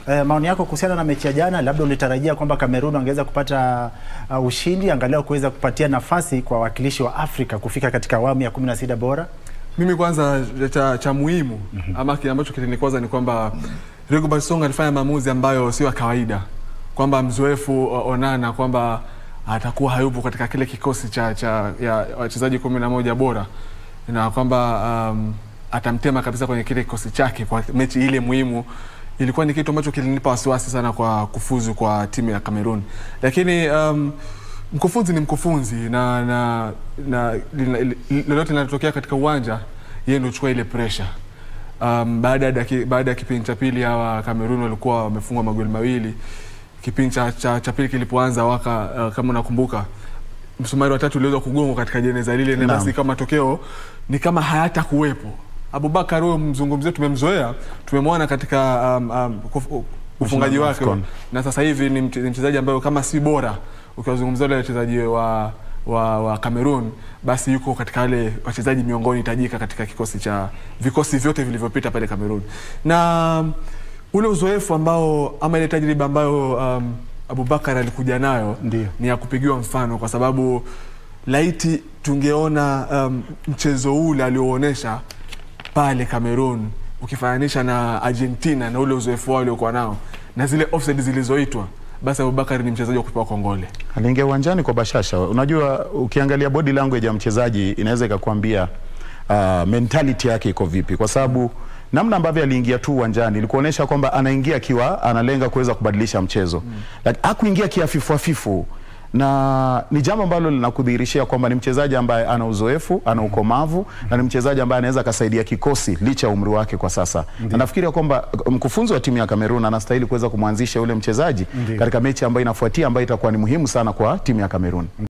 eh, maoni yako kuhusiana na mechi ya jana, labda ulitarajia kwamba Kamerun wangeweza kupata uh, ushindi angalau kuweza kupatia nafasi kwa wawakilishi wa Afrika kufika katika awamu ya 16 bora? Mimi kwanza cha, cha muhimu ama kile ambacho kilinikwaza ni kwamba Rigobert Song alifanya maamuzi ambayo sio ya kawaida, kwamba mzoefu o- Onana kwamba atakuwa hayupo katika kile kikosi cha, cha ya wachezaji kumi na moja bora na kwamba um, atamtema kabisa kwenye kile kikosi chake kwa mechi ile muhimu. Ilikuwa ni kitu ambacho kilinipa wasiwasi sana kwa kufuzu kwa timu ya Cameroon, lakini um, mkufunzi ni mkufunzi na, na, na lina- li- lolote linalotokea katika uwanja yeye ndio chukua ile pressure. Um, baada ya daki- baada ya kipindi cha pili hawa Cameroon walikuwa wamefungwa magoli mawili. Kipindi cha, cha, cha pili kilipoanza waka uh, kama unakumbuka msumari wa tatu uliweza kugongwa katika jeneza lile, na Naam. basi kama matokeo ni kama hayata kuwepo. Abubakar huyo mzungumzio tumemzoea, tumemwona katika um, um, kuf- ufungaji wa wake AFCON. na sasa hivi ni mche- ni mchezaji ambaye kama si bora ukiwazungumzia wale wachezaji wa wa, wa Cameroon basi yuko katika wale wachezaji miongoni tajika katika kikosi cha vikosi vyote vilivyopita pale Cameroon na ule uzoefu ambao ama ile tajriba ambayo um, Abubakar alikuja nayo Ndio. ni ya kupigiwa mfano kwa sababu laiti tungeona um, mchezo ule alioonyesha pale Cameroon ukifananisha na Argentina na ule uzoefu wao uliokuwa nao na zile offside zilizoitwa, basi Abubakar ni mchezaji wa kupewa kongole. Aliingia uwanjani kwa bashasha. Unajua, ukiangalia body language ya mchezaji inaweza ikakwambia uh, mentality yake iko vipi, kwa sababu namna ambavyo aliingia tu uwanjani ilikuonyesha kwamba anaingia akiwa analenga kuweza kubadilisha mchezo mm. Like, hakuingia kiafifu afifu na ni jambo ambalo linakudhihirishia kwamba ni mchezaji ambaye ana uzoefu, ana ukomavu na ni mchezaji ambaye anaweza akasaidia kikosi licha ya umri wake kwa sasa. Na nafikiria kwamba mkufunzi wa timu ya Kamerun anastahili kuweza kumwanzisha yule mchezaji Ndiyo. katika mechi ambayo inafuatia ambayo itakuwa ni muhimu sana kwa timu ya Kamerun.